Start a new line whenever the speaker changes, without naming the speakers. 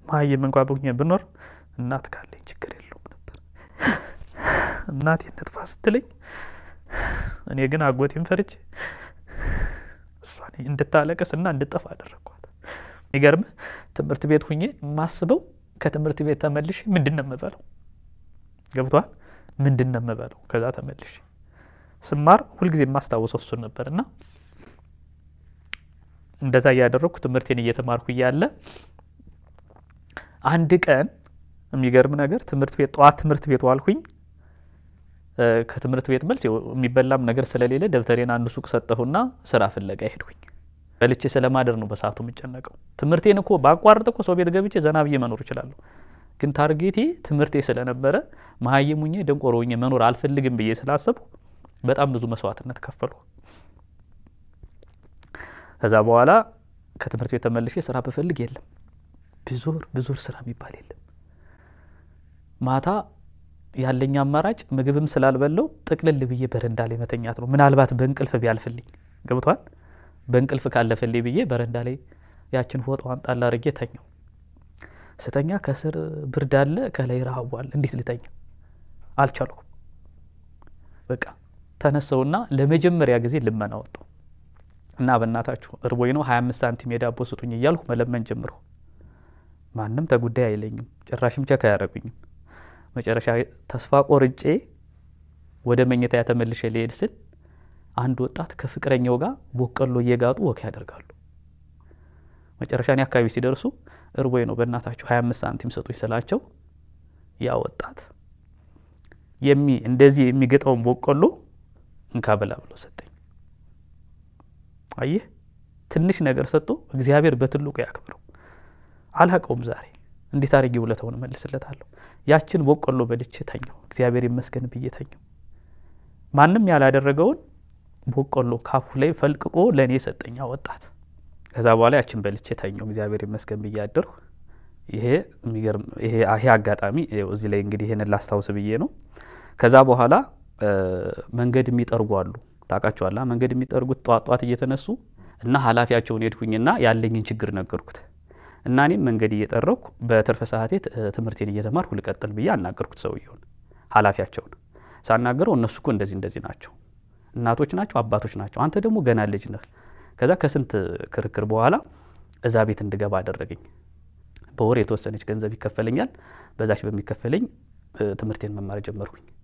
መሀይም እንኳ ብሆኜ ብኖር እናት ካለኝ ችግር የለውም ነበር። እናቴ ነጥፋ ስትለኝ እኔ ግን አጎቴን ፈርቼ እሷን እንድታለቅስ እና እንድጠፋ አደረግኳት። የሚገርምህ ትምህርት ቤት ሁኜ የማስበው ከትምህርት ቤት ተመልሼ ምንድን ነው የምበለው? ገብቷል? ምንድን ነው የምበለው? ከዛ ተመልሼ ስማር ሁልጊዜ የማስታውሰው እሱን ነበር እና እንደዛ እያደረግኩ ትምህርቴን እየተማርኩ እያለ አንድ ቀን የሚገርም ነገር ትምህርት ቤት ጠዋት ትምህርት ቤት ዋልኩኝ። ከትምህርት ቤት መልስ የሚበላም ነገር ስለሌለ ደብተሬን አንድ ሱቅ ሰጠሁና ስራ ፍለጋ ሄድኩኝ። በልቼ ስለማደር ነው በሰዓቱ የምጨነቀው። ትምህርቴን እኮ ባቋርጥ እኮ ሰው ቤት ገብቼ ዘና ብዬ መኖር እችላለሁ። ግን ታርጌቴ ትምህርቴ ስለነበረ መሀይም ሁኜ ደንቆሮ ሁኜ መኖር አልፈልግም ብዬ ስላሰብኩ በጣም ብዙ መስዋዕትነት ከፈልኩ። ከዛ በኋላ ከትምህርት ቤት ተመልሼ ስራ ብፈልግ የለም፣ ብዙር ብዙር ስራ የሚባል የለም። ማታ ያለኝ አማራጭ ምግብም ስላልበለው ጥቅልል ብዬ በረንዳ ላይ መተኛት ነው። ምናልባት በእንቅልፍ ቢያልፍልኝ ገብቷል። በእንቅልፍ ካለፈልኝ ብዬ በረንዳ ላይ ያችን ፎጣዋን ጣል አድርጌ ተኛው። ስተኛ ከስር ብርድ አለ፣ ከላይ ረሃቡ አለ። እንዴት ልተኛ አልቻልኩም። በቃ ተነሰውና ለመጀመሪያ ጊዜ ልመና ወጣሁ እና በእናታችሁ እርቦኝ ነው ሀያ አምስት ሳንቲም የዳቦ ስጡኝ እያልኩ መለመን ጀምርሁ። ማንም ተጉዳይ አይለኝም፣ ጭራሽም ቸክ አያደርጉኝም። መጨረሻ ተስፋ ቆርጬ ወደ መኝታ ተመልሼ ሊሄድ ስል አንድ ወጣት ከፍቅረኛው ጋር ቦቀሎ እየጋጡ ወክ ያደርጋሉ። መጨረሻ እኔ አካባቢ ሲደርሱ እርቦኝ ነው በእናታችሁ ሀያ አምስት ሳንቲም ስጡኝ ስላቸው ያ ወጣት የሚ እንደዚህ የሚገጠውን ቦቆሎ እንካ ብላ ብሎ ሰጠኝ። አየህ ትንሽ ነገር ሰጥቶ እግዚአብሔር በትልቁ ያክብረው። አላቀውም ዛሬ እንዴት አድርጌ ውለታውን እመልስለታለሁ? ያችን ቦቆሎ በልቼ ተኘው። እግዚአብሔር ይመስገን ብዬ ተኘው። ማንም ያላደረገውን ቦቆሎ ካፉ ላይ ፈልቅቆ ለእኔ ሰጠኛ ወጣት። ከዛ በኋላ ያችን በልቼ ተኘው። እግዚአብሔር ይመስገን ብዬ አደርሁ። ይሄ የሚገርም ይሄ አጋጣሚ እዚህ ላይ እንግዲህ ይሄንን ላስታውስ ብዬ ነው። ከዛ በኋላ መንገድ የሚጠርጉ አሉ ታውቃቸዋላ። መንገድ የሚጠርጉት ጧት ጧት እየተነሱ እና ኃላፊያቸውን ሄድኩኝና ያለኝን ችግር ነገርኩት እና እኔም መንገድ እየጠረኩ በትርፍ ሰዓቴ ትምህርቴን እየተማርኩ ልቀጥል ብዬ አናገርኩት ሰውየውን ኃላፊያቸውን ሳናገረው እነሱ እኮ እንደዚህ እንደዚህ ናቸው እናቶች ናቸው አባቶች ናቸው አንተ ደግሞ ገና ልጅ ነህ ከዛ ከስንት ክርክር በኋላ እዛ ቤት እንድገባ አደረገኝ በወር የተወሰነች ገንዘብ ይከፈለኛል በዛች በሚከፈለኝ ትምህርቴን መማር ጀመርኩኝ